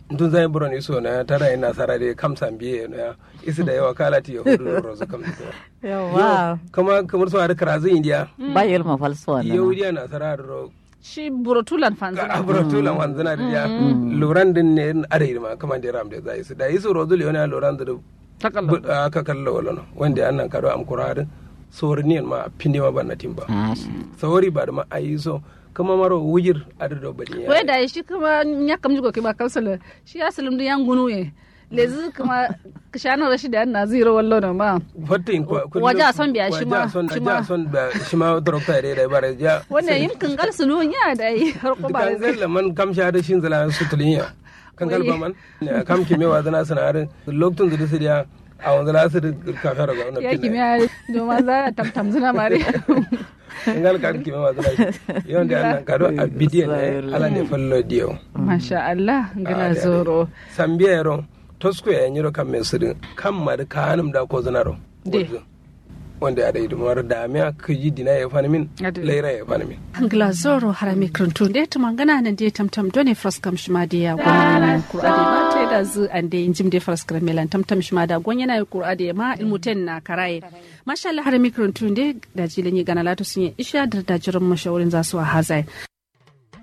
tun zai buron iso na tara ina sara da kam sambiye na isi da yawa kala ti yahudu da rozu kam yawa kama kamar su har karazin indiya ba yel ma falso na yahudiya na sara da ro shi burotulan fanzana abrotulan wanzana da ya loran din ne adai ma kama da ram da zai su da isu rozu le wani loran da takalla aka kallo wala no wanda annan kado am kuradin sorniyan ma pinde ma banna timba sawari ba da ma ayi so kama maro wujir adado bani wai da shi kuma ya kamji ko kiba kalsala shi ya salim yan gunu ye lezi kuma kishana rashi da na zero wallo da ma fatin ko waje a son biya shi ma son shi ja ma son ba shi ma dokta da da bare ja wannan yin kangal sunu ya da yi har ko ba kan zalla man kam sha da shin zala su tulinya kan galba man ne kam ki mewa zana sanarin lokacin da su dia a wanzu la su ka fara ga wannan ya kimiyya domin za a tamtam zina mare ngal kan ki mewa zana yon da annan kado a bidiyan ne ala ne fallo dio masha Allah ngana Ah, da- zoro sambiya yaro tosko ya nyiro kam men sudin kam mar kanum da ko zanaro De. Gurzu. wanda ya dai dumar da miya kiji dina ya fani min Ade. laira ya fani min angla zoro harami kruntu de to mangana nan de tamtam done fraskam shima de ya gwanin qur'ani ma te da zu an de injim de fraskam melan tamtam shima da gwan yana qur'ani ma ilmuten na karaye masha Allah harami kruntu de da jilin yi gana latu sun yi isha da da jirin mashawarin za su a hazai